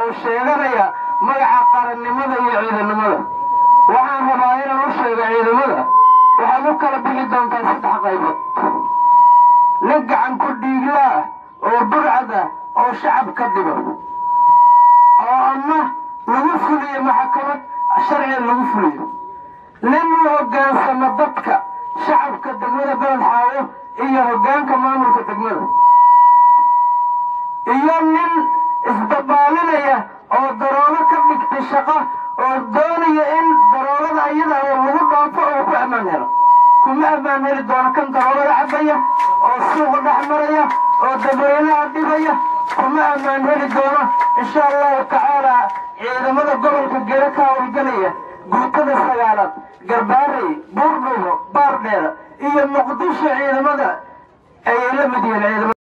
oo sheeganaya magaca qarannimada iyo ciidannimada waxaan rabaa inaan u sheego ciidamada waxaad u kala bixi doontaa saddex qaybood nin gacan ku dhiigla ah oo burcad ah oo shacab ka dhigo oo ama lagu fuliyo maxkamad sharciga lagu fuliyo nin u hoggaansamo dadka shacabka degmada beled xaawo iyo hoggaanka maamulka degmada iyo nin isdabaalinaya oo daroogo ka dhigtay shaqo oo doonaya in daroogada ayada lagu dhaafo oo ku ammaan helo kuma ammaan heli doono kan daroogada cabaya oo suuqa dhex maraya oo dadweynaha dhibaya kuma ammaan heli doono insha allahu tacaala ciidamada gobolka gere ka howlgelaya guutada sagaalaad garbaarey buurdhubo baardheer iyo muqdisho ciidamada ayay la mid yihiin ciidamada